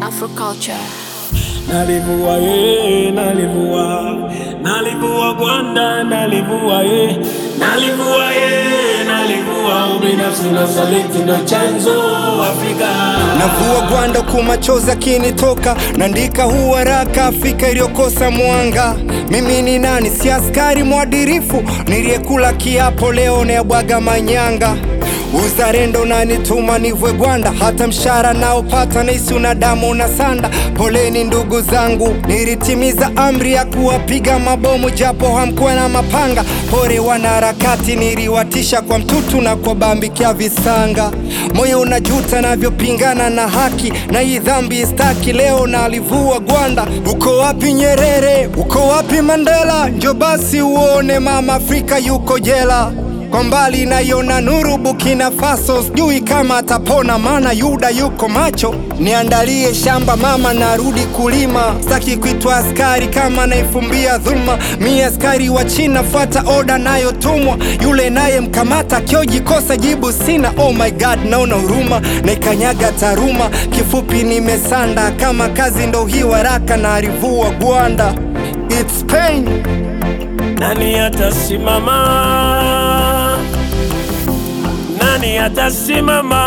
Afroculture. Nalivua ye, nalivua, nalivua gwanda, nalivua ye, nalivua ye, nalivua ubinafsi na usaliti ndo chanzo Afrika. Navua gwanda kumachozi akinitoka, naandika huu haraka Afrika iliyokosa mwanga. Mimi ni nani? Si askari mwadirifu niliyekula kiapo, leo nayabwaga manyanga. Uzalendo nanituma nivwe gwanda, hata mshara naopata naisi una damu na sanda. Poleni ndugu zangu, nilitimiza amri ya kuwapiga mabomu japo hamkuwa na mapanga. Pore wanaharakati, niliwatisha kwa mtutu na kwa bambikia visanga. Moyo unajuta navyopingana na haki, na hii dhambi staki. Leo nalivua gwanda. Uko wapi Nyerere? Uko wapi Mandela? Njo basi uone mama Afrika yuko jela kwa mbali naiona nuru Burkina Faso, sijui kama atapona, maana Yuda yuko macho. Niandalie shamba mama, narudi kulima, sitaki kuitwa askari kama naifumbia dhuluma. Mi askari wa China, fuata oda nayotumwa, yule naye mkamata kiojikosa jibu sina. Oh my god, naona huruma, naikanyaga taruma. Kifupi nimesanda, kama kazi ndo hii waraka, narivua gwanda. It's pain. Nani atasimama? Nani atasimama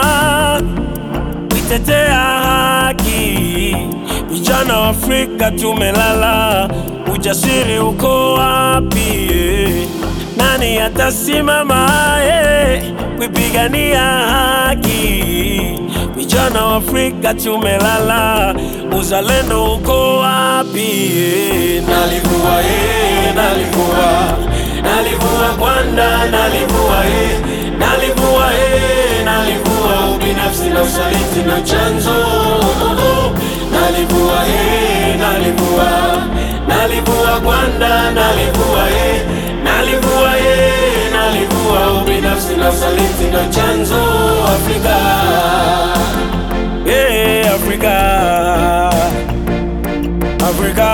kuitetea haki? Vijana wa Afrika tumelala, ujasiri uko wapi? Nani atasimama eh, kuipigania haki? Vijana wa Afrika tumelala, uzalendo uko wapi? Nalivua eh, nalivua, nalivua gwanda, nalivua eh, nalivua eh, nalivua ubinafsi na usaliti na chanzo. Nalivua eh, nalivua, nalivua gwanda, nalivua eh, nalivua eh, nalivua ubinafsi na usaliti na chanzo Afrika. Yeah, Africa. Africa.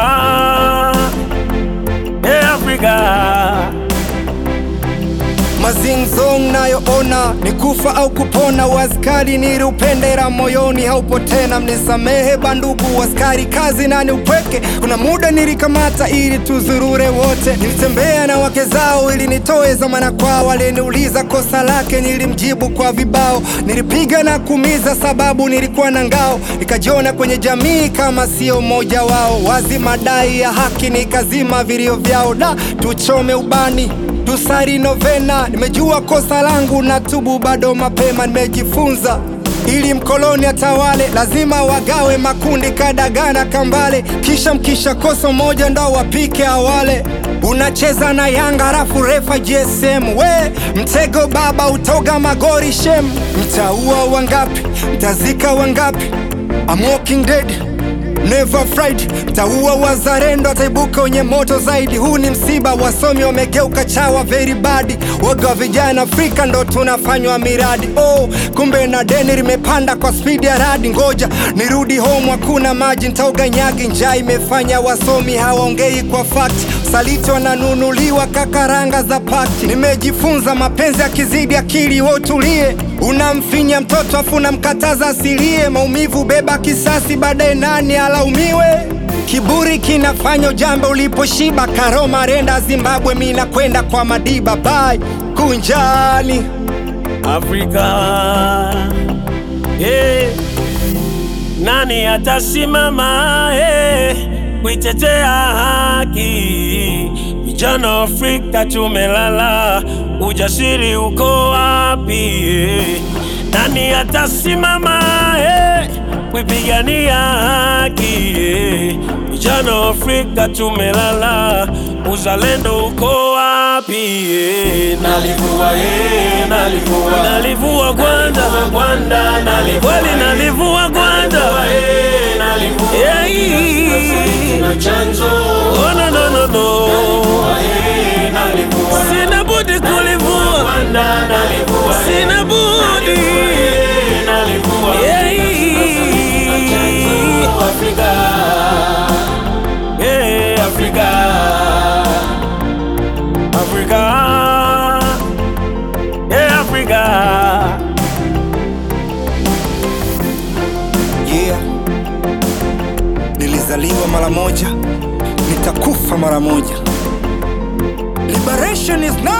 Yeah, Africa. Mazingzong nayoona ni kufa au kupona, waskari niliupendera moyoni haupo tena. Mnisamehe bandugu waskari, kazi nani upweke. Kuna muda nilikamata ili tuzurure wote, nilitembea na wake zao ili nitoe zamana kwao. Aliniuliza kosa lake, nilimjibu kwa vibao. Nilipiga na kumiza sababu nilikuwa na ngao, nikajiona kwenye jamii kama sio mmoja wao. Wazi madai ya haki nikazima vilio vyao, da tuchome ubani tusari novena. Nimejua kosa langu na tubu bado mapema, nimejifunza ili mkoloni atawale, lazima wagawe makundi kadagana kambale, kisha mkisha kosa moja ndo wapike awale. Unacheza na Yanga halafu refa GSM, we mtego baba, utoga magori shem. Mtaua wangapi? Mtazika wangapi? I'm walking dead Never fried, mtaua wazalendo, ataibuka wenye moto zaidi. Huu ni msiba, wasomi wamegeuka chawa very bad. Woga wa vijana Afrika ndo tunafanywa miradi. Oh, kumbe na deni limepanda kwa spidi ya radi. Ngoja nirudi home, hakuna maji, ntaoga nyagi. Njaa imefanya wasomi hawaongei kwa fakti, saliti wananunuliwa kakaranga za pakti. Nimejifunza mapenzi yakizidi akili, wewe utulie. Unamfinya mtoto afu unamkataza asilie, maumivu beba kisasi, baadaye nani alaumiwe? Kiburi kinafanya ujambe uliposhiba. Karoma renda Zimbabwe, mi nakwenda kwa Madiba. Bye kunjani. Afrika. Yeah. Nani atasimama eh, kuitetea haki? Vijana wa Afrika tumelala, ujasiri uko wapi? eh? Nani atasimama eh, kuipigania haki? eh? Vijana wa Afrika tumelala, uzalendo uko wapi? eh? Nalivua eh, nalivua, nalivua gwanda, gwanda, nalivua kweli, nalivua gwanda, eh, nalivua yeah. na chanzo, oh no no no no, eh, nalivua, sina budi kulivua gwanda, nalivua, sina budi, eh, nalivua yeah. Afrika, yeah, Afrika, Afrika, yeah, Afrika. Yeah. nilizaliwa mara moja, nitakufa mara moja. Liberation is now.